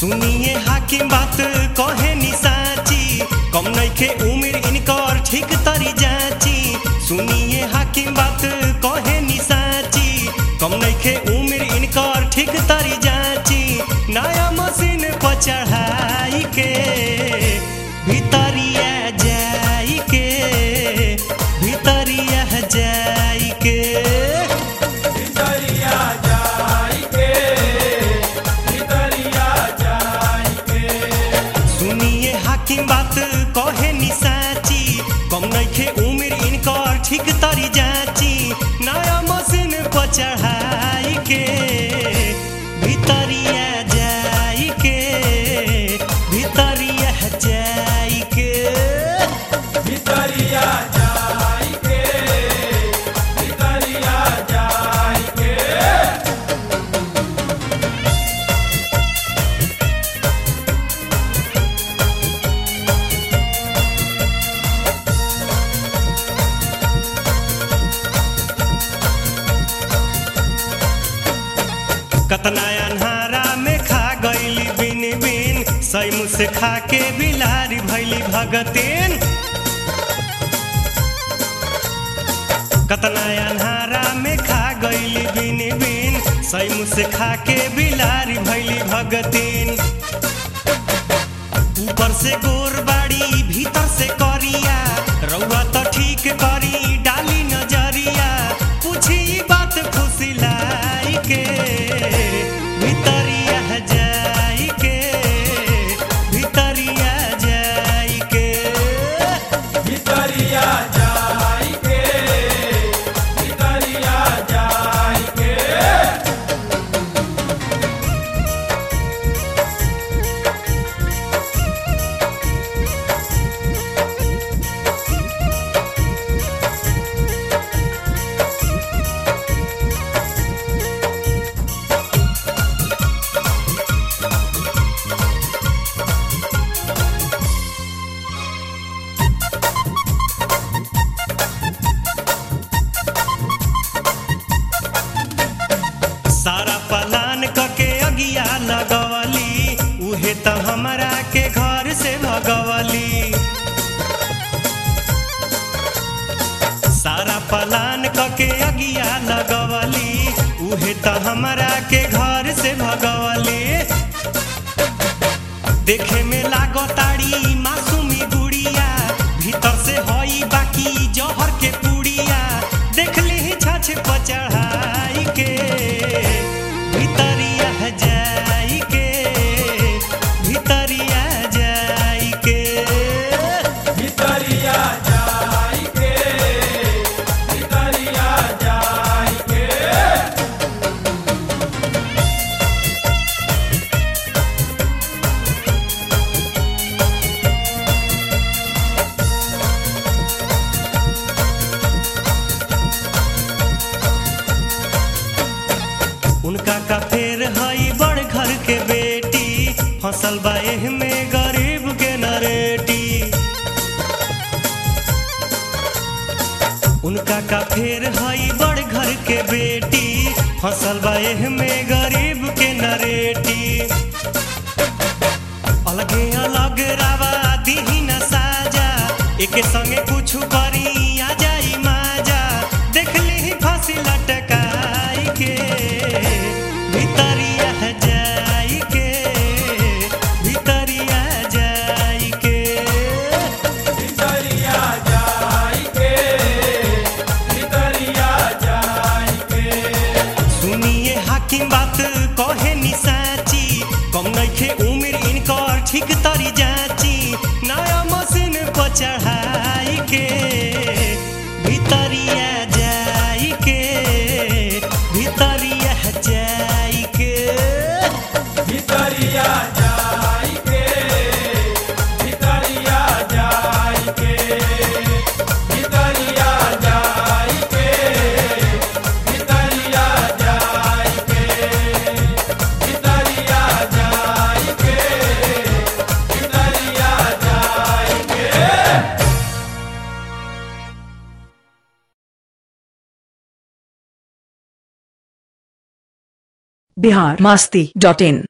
सुनिए हाकिम बात कहे नि साची कम नइखे उमिर इनकर ठीक तरी जाची सुनिए हाकिम बात कहे नि साची कम नइखे उमिर इनकर ठीक तरी जाची नया मशीन पर चढ़ाई के भितरिया जाई के भितरिया जाई के भितरिया जाई के भितरिया जाई के सुनिए हाकिम बात कहे नि साची कम नइखे उमिर इनकर ठीक तरी जाची नया मशीन पर चढ़ाई के भितरिया जाई के भितरिया जाई के भितरिया जाई के भितरिया जाई के कतना अन्हारा में खा गईली बिन बिन सैमु से खा के बिलारी भैली भगतीन कतना अन्हारा में खा गईली बिन बिन सैमु से खा के बिलारी भैली भगतीन ऊपर से गोर बाड़ी भीतर से करिया रउआ तो ठीक करी डाली नजरिया पूछी ई बात खुशी लाई के भितरिया जाई के भितरिया जाई के भितरिया जाई के भितरिया जाई के सारा पलान कके अगिया लगवली उहे त हमरा के घर से भगवली सारा पलान कके अगिया लगवली उहे त हमरा के घर से भगवली देखे में लागताड़ी मासूमी गुड़िया भीतर से हई बाकी जहर के पुड़िया देखली ही छाछ पर चढ़ाई के भितरिया जाई के भितरिया जाई के भितरिया जाई के भितरिया जाई के उनका का फेर हई बड़ घर के बेटी फसल बा एह में गरीब के नरेटी उनका का फेर हई बड़ घर के बेटी फसल बा एह में गरीब के नरेटी अलगे अलग रावा दीही न साजा एके संगे कुछ करी आ जाई माजा देख ली फांसी लटकाई के भितरिया जाई के भितरिया जाई के भितरिया जाई के भितरिया जाई के सुनिए हाकिम बात कहे नि साची कम नइखे उमिर इनकर ठीक तरी जाची नया मशीन पर चढ़ाई के भितरिया जाई के भितरिया जाई के भितरिया जाई के भितरिया जाई के भितरिया जाई के भितरिया जाई के भितरिया जाई के भितरिया जाई के बिहार मस्ती डॉट इन